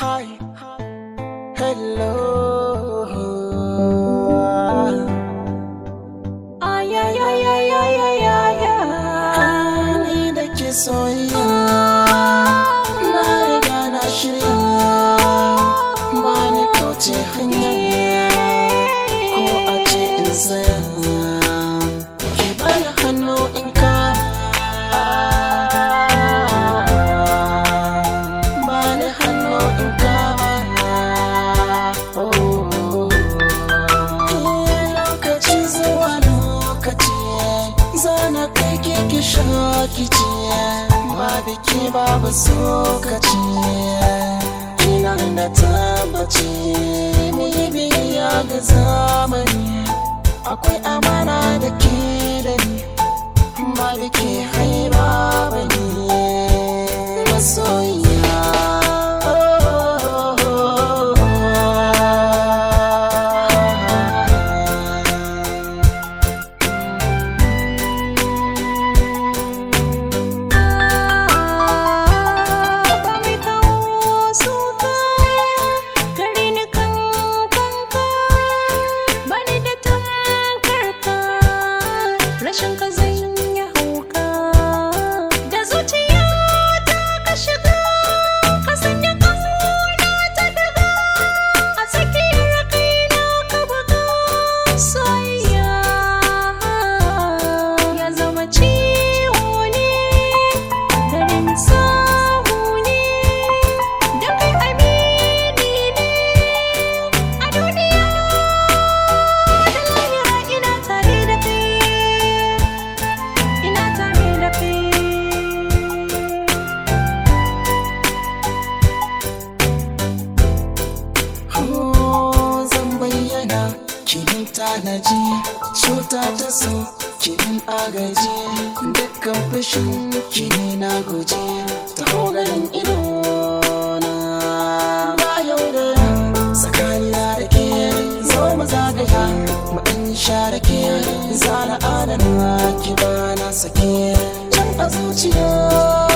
Hi, hello. Ay, ay, ay, ay, ay, ay, ay, ay. Ni da ke soyayya, na riga na shirya. Ba ni kauce hanya, ko a ce in tsaya. Ki bani hannu in kama. Bani hannu in kama. Oh. lokaci zuwa lokaci zana kai keke shakici ba biki babu sokaci ina da tabbaci mu yi biyayya ga zamani akwai amana da ke da ni ba da ke haiba ba ne masoyiya Ba mai kawo suka gare ni kan kanka ba ni da tankarka rashin ka zan yi hauka da zuciya ta ka shiga ka sanya kauna ta daga a tsakiyar kaina ka buga soyayya ya zama ciwo ne garin samu ne da kai amini ne a duniya da lahira ina tare da kai ina tare da kai Oh, zan bayyana kinin tanaji cuta ta so kinin agaji dukkan fushin kini na guji ta ganin ido na ba yau da tsakanina da ke zo mu zagaya mu ɗan share ke zana adana ki ba na sake can a zuciya